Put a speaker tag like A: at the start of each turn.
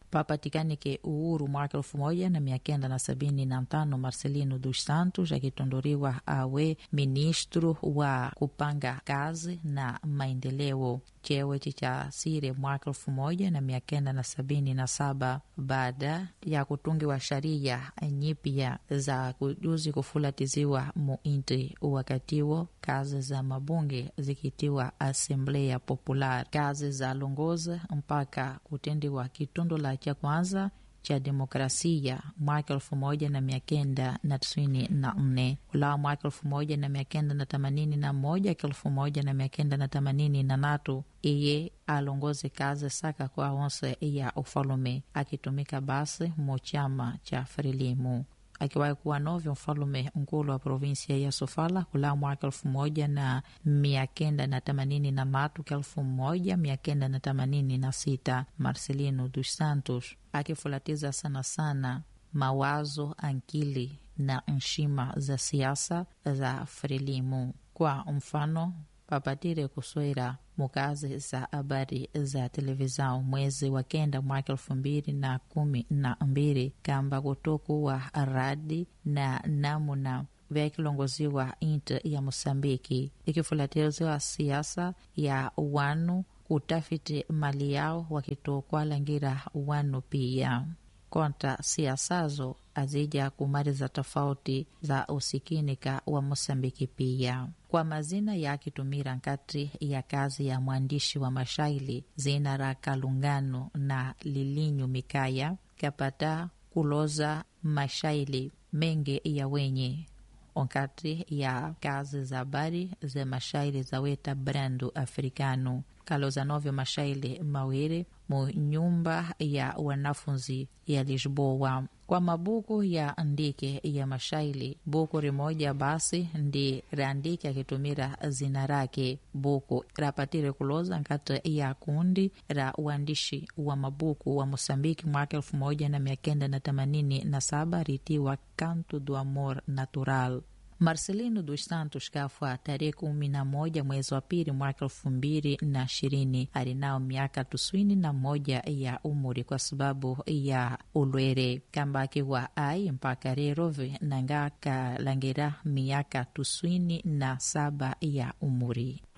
A: papatikanike uhuru mwaka elfu moja na mia kenda na sabini na tano Marcelino dos Santos akitondoriwa awe ministro wa kupanga kazi na maendeleo cheo cha sire mwaka elfu moja na mia kenda na sabini na saba baada ya kutungiwa sharia nyipya za kujuzi kufulatiziwa muinti wakatiwo kazi za mabunge zikitiwa Assembleia Popular, kazi za longoza mpaka kutendiwa kitundu la cha kwanza cha demokrasia mwaka elfu moja na mia kenda na tisini na nne ulao mwaka elfu moja na mia kenda na themanini na moja elfu moja na mia kenda na themanini na tatu iye alongoze kazi saka kwa onse ya ufalume akitumika basi mochama cha Frelimu akiwahi kuwa novyo mfalume nkulu wa provinsia ya Sofala kula mwaka elfu moja na mia kenda na themanini na tatu ka elfu moja mia kenda na themanini na sita Marcelino dos Santos akifulatiza sana sana mawazo ankili na nshima za siasa za Frelimu. Kwa mfano papatire kuswera mukazi za habari za televizao mwezi wa kenda mwaka elfu mbili na kumi na mbili kamba kutokuwa radi na namuna vyakilongoziwa inti ya Mosambiki ikifulatiziwa siasa ya wanu kutafiti mali yao wakitokwalangira wanu pia konta siasazo azija kumaliza tofauti za usikinika wa Mosambiki pia kwa mazina yakitumira nkati ya kazi ya mwandishi wa mashairi zina ra Kalungano na Lilinyu Mikaya kapata kuloza mashairi mengi ya wenye onkati ya kazi za habari za mashairi za weta brandu africano kaloza novyo mashairi mawili mu nyumba ya wanafunzi ya Lisboa kwa mabuku ya andike ya mashairi buku rimoja basi ndi raandike akitumira zina rake buku rapatire kuloza nkati ya kundi ra uandishi wa mabuku wa Mosambiki mwaka elfu moja na mia kenda na themanini na saba ritiwa Canto do Amor Natural Marcelino dos Santos kafa tarehe kumi na moja mwezi wa pili mwaka elfu mbili na ishirini alinao miaka tisini na moja ya umri kwa sababu ya ulwere kamba akiwa ai mpaka rerove nanga kalangira miaka tisini na saba ya umri